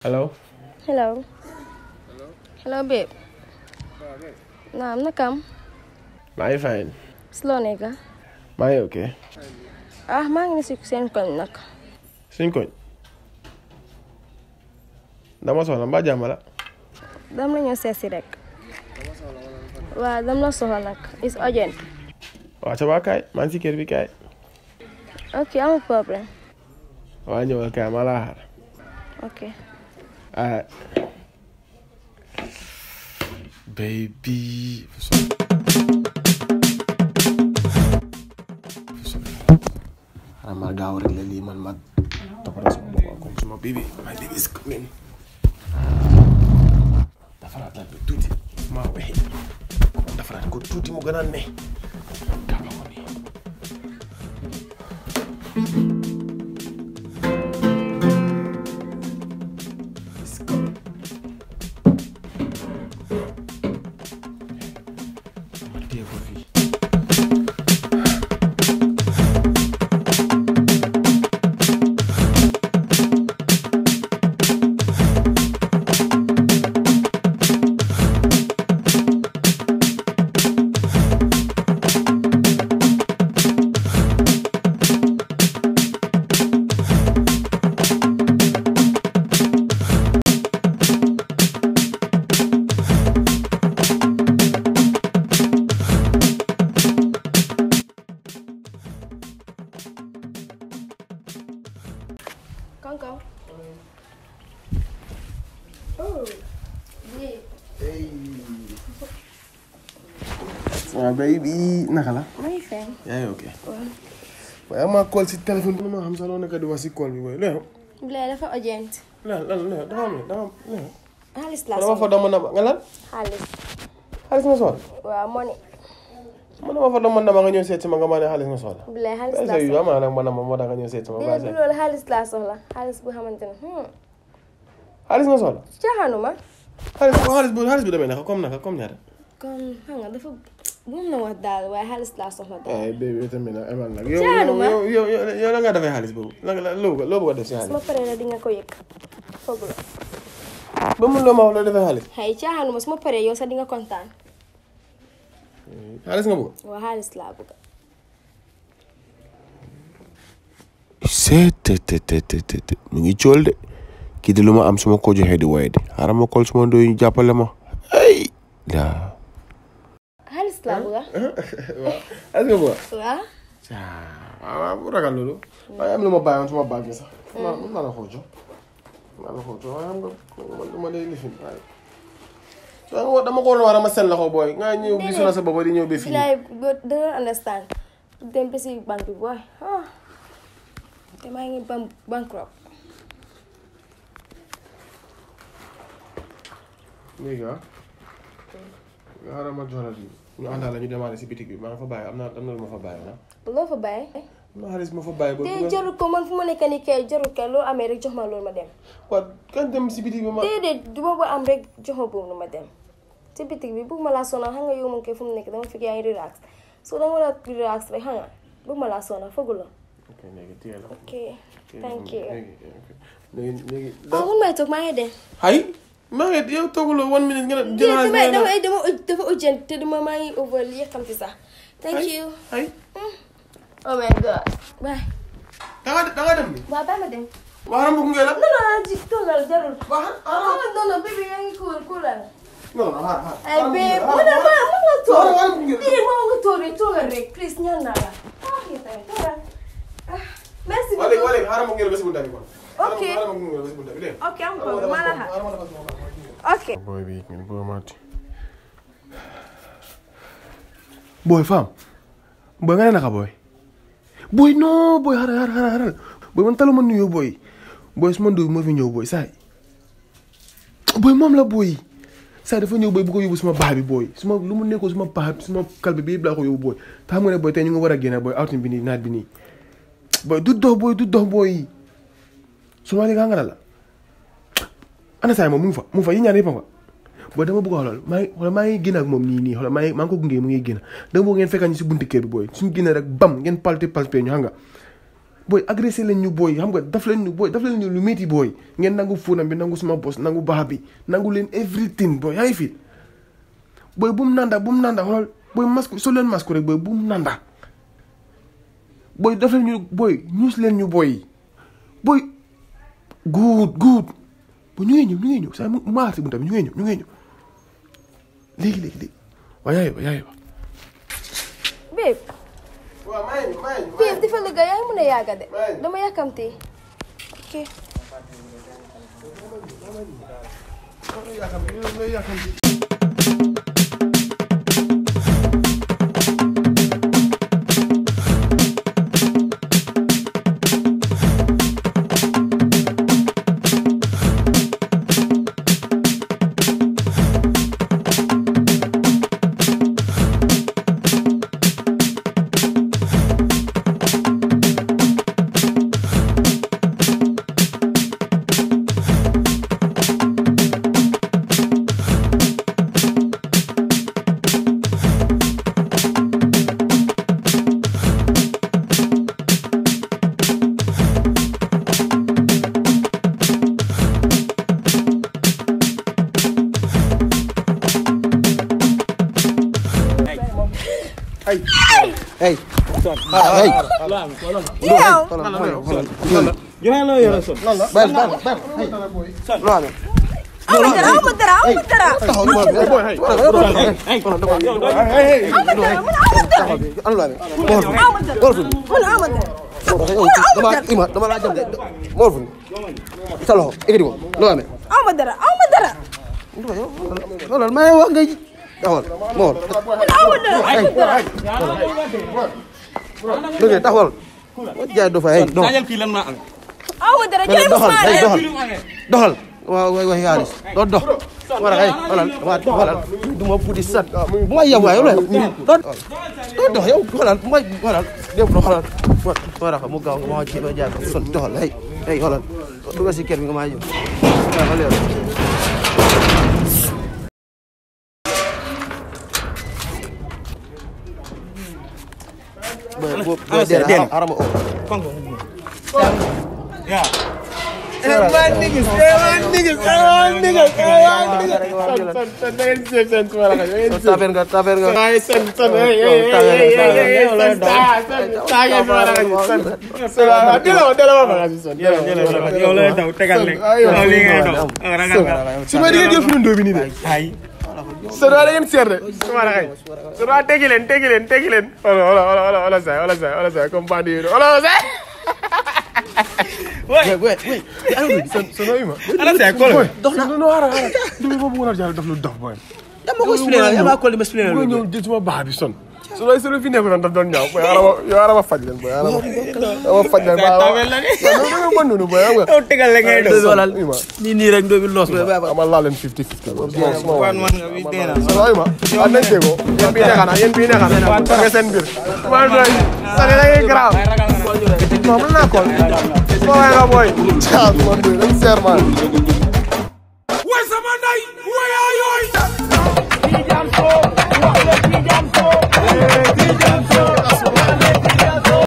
Hello. Hello. Hello, babe. Naam, nakam. maa ngi fine. Slow nigga. maa ngi ok. Ah, maa ngi si seen koñ nag. suñ koñ. dama soxla mbaa jàmm la. Dam la ñëw seet si rek. Waaw, dam la soxla nag. It's urgent. waa ca waa kaay maa ngi si kër bi kaay. Ok, amul problème. waa ñëwal kaay maa laa xaar. Ok. ah. baby. xanaa ma gaaw rek la lii man ma toppatoo sama bopp comme suma baby my baby is coming. defaraat la bi tuuti maa wexe defaraat ko tuuti mu gën a ne. gaaw ko nii. It's coming. ma téye ko fii. Kankaw. Oh. Yeah. waaw baby naka la. Maa ngi fay. yaa ngi ok. Waaw. waaye maa call si téléphone bi ma xam sax loo nekk di wax si call bi booy léegi. Bilaay dafa urgent. lan lan léegi dafa am dafa am léegi. Xaalis laa dama fa soxla. dama dama nga lan. Xaalis. xaalis nga soxla. Waaw, money. man dama fa dama dama nga ñëw seet si ma nga ma ne xaalis nga soxla. Bilaay xaalis est-ce laa que yu soxla. am na man ma moo tax nga ñëw seet si ma. Déedéet du loolu xaalis laa soxla. Xaalis bu xamante ne. hmm, xaalis nga soxla. Caaxaanuma. xaalis xaalis bu xaalis bu demee naka comme naka comme ñaata. Comme xam nga dafa bu mu na wax daal waaye xaalis laa soxla daal. ay bébé tamit nag emal nag. yow Jaanuma. yow yow yow yow la nga defee xaalis boobu la la loo bëgg loo bëgg a def si su xaalis. ma paree la di nga ko yëg. foog la. ba mun loo ma wax loo defee xaalis. xëy caaxaanuma su ma paree yow sax di nga kontaan. xaalis nga bëgg. waaw xaalis laa bëgg. seet te te te te te te mu ngi cool de kii de lu ma am su ma ko joxee di woye de xaaral ma kol suma ndoy ñu jàppale ma ay daa xaalis laa bëgg. waaw xaalis nga bëgg. waaw. waaw waaw bu ragal loolu. waaye am lu ma bàyyoon suma bàgg sax. maa maa la ko jox. maa la ko jox waaye xam nga man dama lay lifin waaye. soo dama ko war a ma seen loxo booy nga ñëw bi sonal sa bopp di ñëw ba fii. bilaay boo danga understand. dem ba si banque bi booy. ah. te maa ngi ban bankrupt. léegi ah. nga xaaral ma jox la lii. ñu àndaal la ñu demaale si bitig bi maa nga fa bàyyi am na am na lu ma fa bàyyi ah. loo fa bàyyi. am na xaalis ma fa bàyyi. ba te jarul ko man fu ma nekk nii kay jarul kay loo amee rek jox ma loolu ma dem. waaw kan dem si bitig bi ma. déedéet du ma ba am rek jox ma boobu ma dem. ci bitig bi bëgg ma laa sonal xam nga yow moom kay fu mu nekk dama fekk yaa ngi relax so danga war a relax rek xam nga bëgg ma laa sonal foog la. ok léegi téye la. ok thank you. léegi léegi léegi. ah mun may toog maa ngi dem. hay maa ngi yow tooguloo one minute nga ne jël dama xaalis dama nga ne dama dafa urgent te dama maa ngi over yàkkamti sax. thank you. hay oh my god. bye. da nga da nga dem ni waaw bàyyi ma dem. waaw mu ngi la non non ji toogal jarul. waaw ah non non bébé yaa ngi cool coolal. non non xaar xaar ay bébé mu ne ma mu nga toog. Waaw, waaw, mu ngi la. Bii moo nga toog rek toogal rek please ñaan naa la. ah yow tamit toogal. ah merci waa léegi waa beaucoup. léegi xaaral ma ngi la ba si bunta bi kon Ok. xaaral ma ngi la ba si bunta bi dégg ok am ko maa la xaar. ok. boy bi ngeen bëgg a maati boy fam boy nga ne naka boy boy non boy xaaral xaaral xaaral xaaral boy man taluma nuyoo boy boy su ma nduy moo fi ñëw boy saay boy moom la boy saay dafa ñëw boy bu ko yóbbu suma baax bi boy suma lu mu nekkoo suma baax suma kalbi bi yëpp laa ko yóbbu boy te xam nga ne boy tey ñu ngi war a génne boy outing bi nii naat bi nii boy du dox boy du dox boy su ma léegi xam nga la ana saay moom mu ngi fa mu ngi fa yi ñaar yëpp a fa booy dama bëgg a xoolal maa ngi xoolal maa ngi génn ak moom nii nii xoolal maa ngi maa ngi ko gunge mu ngi génn dama bëgg ngeen fekkal ñu si bunti kër bi booy suñu génne rek bam ngeen palte palpe ñu xam nga booy agressé leen ñu booy xam nga daf leen ñu booy daf leen ñu lu métti booy ngeen nangu fuunam bi nangu suma bos nangu baax bi nangu leen everything booy yaa ngi fi booy bu mu nanda bu mu nanda xoolal booy masque soo leen masque rek booy bu mu nanda booy daf leen ñu booy ñuus leen ñu booy booy good good booy ñu ngi ñëw ñu ngi ñëw saa mu maa si bunta bi ñu ngi ñëw ñu ngi ñëw léegi léegi léegi waaye yaay ba yaay ba babe waaw maa ngi maa ngi babe dafa liggéey yaa ngi mën a yàgga de Right. dama yàkkamti ok ay Hey. Ah, hey. yow Joxe la yore son. bal bal bal hey Lo amee. amu dara amu dara amu dara Taxaw lu ma boy hey Hey. amu dara mun amu dara Anu la amee. Mool fu. amu dara Mool fu. mun amu dara Dama ima dama laa jam de. Mool fu. Sa loxo ekkati ko. Lo amee. amu dara amu dara Loolu may wax ngay taxawal. Mool. amu dara amu dara Dëgg taxawal. Jaay do fa hey. Non. Sajal kii lan maa am. amu dara jëlee doxal Ousmane hey rek. doxal. Doxal. Waaw waay waay yaalis. Doo dox. Wala hey xoolal dama xoolal. Du ma puti sat. Bu ma yem waay loolu. Doo doo dox yow xoolal bu ma xoolal. Def do xoolal. Wala xam mu gaaw nga ma ci ma jaay ko son doxal hey. Hey xoolal. Dugal si kër bi nga ma ñëw. Waaw loolu. Boy, boy, boy, Ana dee dee. na arama o. Kongo. Yeah. Everyone niggas, everyone niggas, everyone niggas, everyone niggas. Taper nga, taper nga. ay sen sen hey hey hey hey sen sa sen sa ya sama la sen sen dela dela ma ga sen Yow lay daw tegal leen. Yow lii ngay daw. Ah, ragal nga. su ma digee jël fu ndo bi nii de Ay. sa da ngeen seer de sama la kay su da tegi leen tegi leen tegi leen wala wala wala wala sa wala sa wala sa comme bandi wala sa Wait, wait, wait. sen sen no ima Ana say kol. dox na no ara ara du mo bu wona jall daf lu dox boy Dama ko expliqué, dama ko expliqué. mo ñew jël suma baax bi son su lay sunu fi nekk daf doon ñaaw boy ara yo ara ma faj leen boy ara ma faj leen ba Tawel la de. no no bon nonu boy am nga Yow tegal leen ngay daw. Walal. ima Nii nii rek ndobi los ba ba. amal laa leen 50 50 suma suma Wan wan nga wi dee na. Salaam ma an nañ déggoo yéen bii neexana yéen bii neexana nga seen mbir man doy sani da ngay garaaw non mën naa kool suma waay nga booy caa man doy dañ seer man Where's my night?